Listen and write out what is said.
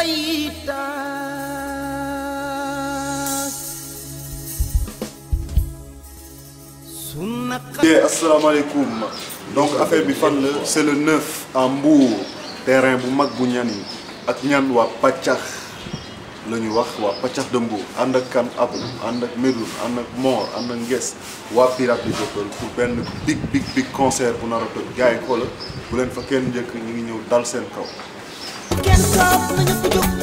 Yeah, asalaamaaleykum donc affaire bi fan la c'est le 9 à Mbour terrain bu mag bu ñan yi ak ñan waa pàccax la ñu wax waa pàccax de Mbour ànd ak kan abu ànd ak Médoune ànd ak Mor ànd ak Nges waa Pirate di People pour benn big big big concert bu nar a toj gars yi xoola bu leen fa kenn njëkk ñu ngi ñëw dal seen kaw kenn toog nañu ko jóg